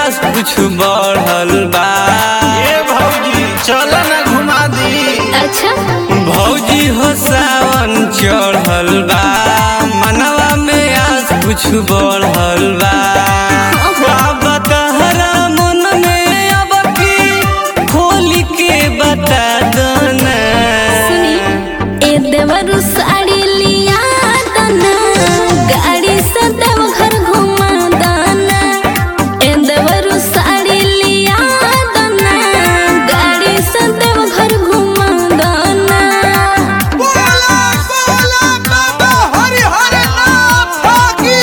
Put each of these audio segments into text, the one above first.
आस कुछ बढ़ल बा ए भौजी चल ना घुमा दी अच्छा भौजी हो सावन चढ़ल बा मनवा में आस कुछ बढ़ल बा अब तहरा मन में अब की खोल के बता दो ना सुनी ए देवरु साड़ी लिया दना गाड़ी से देवघर घुमा दना ए देवरु साड़ी लिया दना गाड़ी से देवघर घुमा दना बोला बोला बाबा हरि हरि नाथ की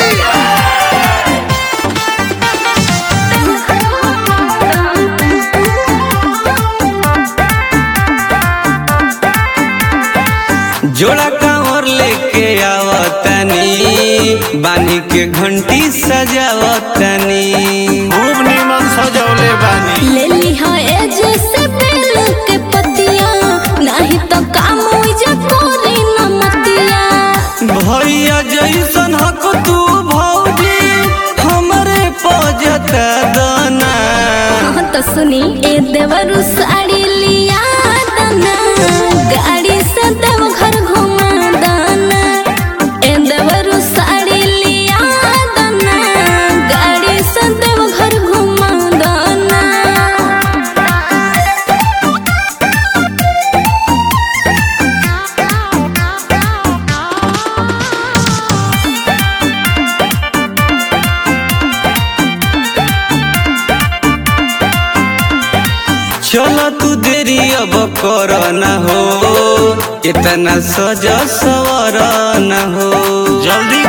जोड़ा कांवर लेके आवतनी बानी के घंटी सजावतनी खूब निमन सजौले बानी ले ली है ए जैसे बेल के पतिया नहीं तो काम हो जा कोरी न मतिया भैया जैसन हक तू भौजी हमरे पजत दना हाँ तो सुनी ए देवरु साड़ी लिया दना गाड़ी से देवघर घुमा दना ए देवरु साड़ी लिया दना गाड़ी से देवघर घुमा दना चल तू देरी अब कर न हो इतना सज सवर न हो जल्दी